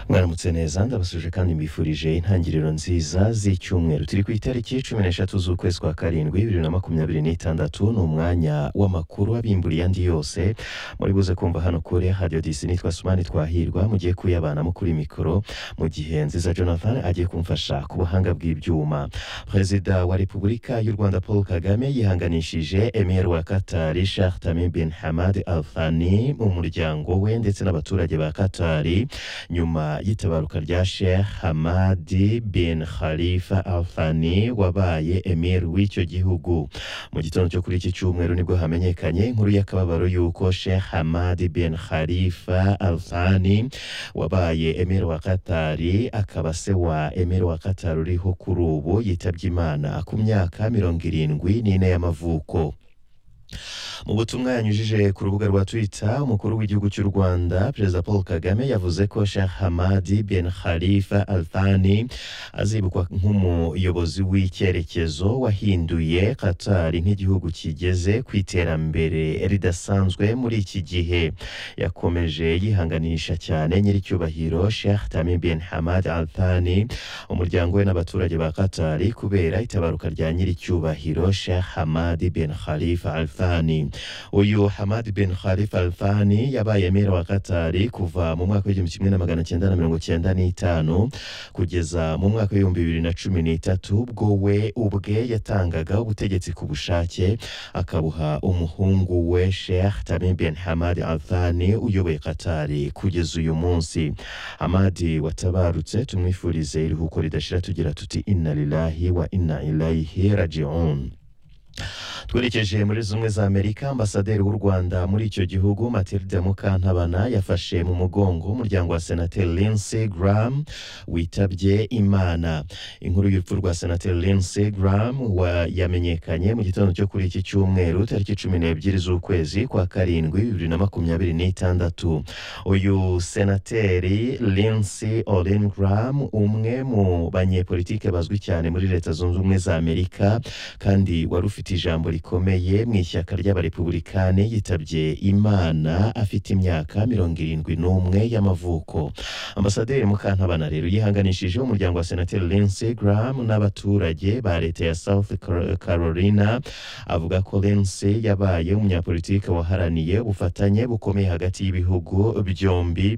mwaramutse neza ndabasuje kandi mbifurije intangiriro nziza z'icyumweru turi ku itariki cumi n'eshatu z'ukwezi kwa karindwi bibiri na makumyabiri n'itandatu ni umwanya w'amakuru abimburiye andi yose muri buze kumva hano kuri hadiyo disi nitwa sumani twahirwa mugiye kuyabana kuri mikoro mu gihe nziza jonathan agiye kumfasha ku buhanga bw'ibyuma perezida wa repubulika y'u rwanda paul kagame yihanganishije emir wa katari shah tamim bin hamad al thani mu muryango we ndetse n'abaturage ba katari nyuma y'itabaruka rya sheikh hamadi bin khalifa al thani wabaye emir w'icyo gihugu mu gitondo cyo kuri iki cyumweru nibwo hamenyekanye inkuru y'akababaro y'uko sheikh hamadi bin khalifa al thani wabaye emir wa katari akaba se wa emir wa katari uriho kuri ubu yitabye imana ku myaka mirongo irindwi n'ine y'amavuko mu butumwa yanyujije ku rubuga rwa twitter umukuru w'igihugu cy'u rwanda perezida paul kagame yavuze ko sheikh hamadi bin khalifa al thani azibukwa nk'umuyobozi w'icyerekezo wahinduye qatar nk'igihugu kigeze ku iterambere ridasanzwe muri iki gihe yakomeje yihanganisha cyane nyiricyubahiro sheikh tamim bin hamad al thani umuryango we n'abaturage ba qatar kubera itabaruka rya nyiricyubahiro sheikh hamadi bin khalifa al thani uyu hamad bin khalifa alfani yabaye emera wa katari kuva mu mwaka w'igihumbi kimwe na magana cyenda na mirongo cyenda n'itanu kugeza mu mwaka w'ibihumbi bibiri na cumi n'itatu ubwo we ubwe yatangaga ubutegetsi ku bushake akabuha umuhungu we sheikh tamim bin hamad alfani uyoboye katari kugeza uyu munsi hamadi watabarutse tumwifurize iruhuko ridashira tugira tuti inna lillahi wa inna ilaihi rajiun twerekeje muri zimwe za amerika ambasaderi w'u rwanda muri icyo gihugu matilde mukantabana yafashe mu mugongo umuryango wa senateri lindsey graham witabye imana inkuru y'urupfu rwa senateri lindsey graham yamenyekanye mu gitondo cyo kuri iki cyumweru tariki cumi n'ebyiri z'ukwezi kwa karindwi bibiri na makumyabiri n'itandatu uyu senateri lindsey olin graham umwe mu banyepolitike bazwi cyane muri leta zunze ubumwe za amerika kandi wari ufite ijambo rikomeye mu ishyaka ry'abarepubulikani yitabye imana afite imyaka mirongo irindwi n'umwe y'amavuko ambasaderi mukantabana rero yihanganishije umuryango wa senateri lindsey graham n'abaturage ba leta ya south carolina avuga ko lindsey yabaye umunyapolitike waharaniye ubufatanye bukomeye hagati y'ibihugu byombi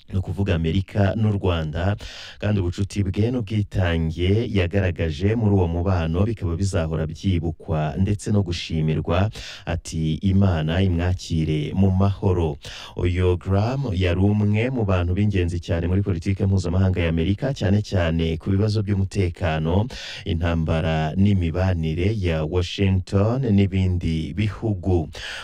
ni ukuvuga amerika n'u rwanda kandi ubucuti bwe n'ubwitange yagaragaje muri uwo mubano bikaba bizahora byibukwa ndetse no gushimirwa ati imana imwakire mu mahoro uyu garamu yari umwe mu bantu b'ingenzi cyane muri politiki mpuzamahanga y'amerika cyane cyane ku bibazo by'umutekano intambara n'imibanire ya washington n'ibindi bihugu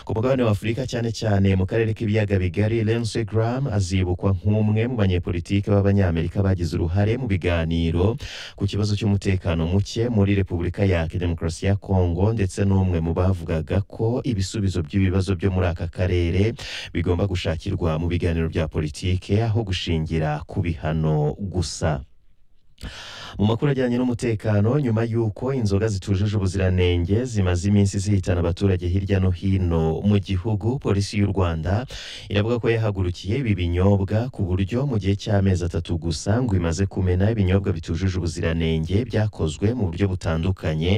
ku mugabane w'afurika cyane cyane mu karere k'ibiyaga bigari lense garamu azibukwa nk'uwo umwe mu banyepolitike b'abanyamerika bagize uruhare mu biganiro ku kibazo cy'umutekano muke muri repubulika ya demokarasi ya kongo ndetse n'umwe mu bavugaga ko ibisubizo by'ibibazo byo muri aka karere bigomba gushakirwa mu biganiro bya politike aho gushingira ku bihano gusa mu makuru ajyanye n'umutekano nyuma y'uko inzoga zitujuje ubuziranenge zimaze iminsi zihitana abaturage hirya no hino mu gihugu polisi y'u rwanda iravuga ko yahagurukiye ibi binyobwa ku buryo mu gihe cy'amezi atatu gusa ngo imaze kumena ibinyobwa bitujuje ubuziranenge byakozwe mu buryo butandukanye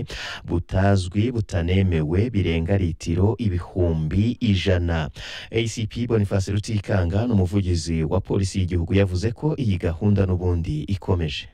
butazwi butanemewe birenga litiro ibihumbi ijana acp boniface rutikanga ni umuvugizi wa polisi y'igihugu yavuze ko iyi gahunda n'ubundi ikomeje